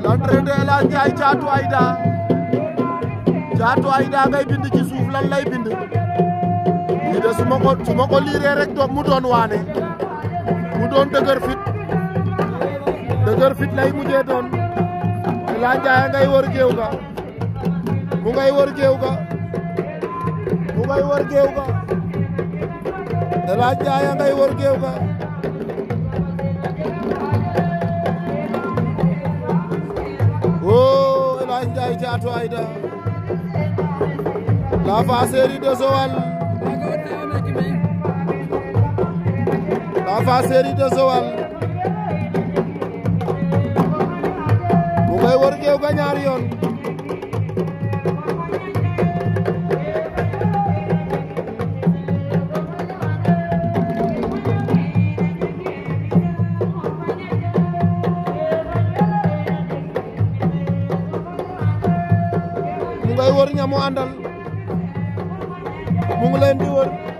l'entrée de El Hadj Ndiaye Thiatou Aïda Thiatou Aïda ngay bind ci suuf lan lay bind lii de su ma ko su ma ko liiree rek doon mu doon waane mu doon dëgër fit dëgër fit lay mujjee doon El Hadj Ndiaye ngay wër géew ga mu ngay wër géew ga mu ngay wër géew ga El Hadj Ndiaye ngay wër géew ga oh El Hadj Ndiaye Thiatou Aïda la Fasseri de Joal la Fasseri de Joal mu ngay wër géew ga ñaari yoon mu ngay wër ñamu àndal mu ngi leen di wër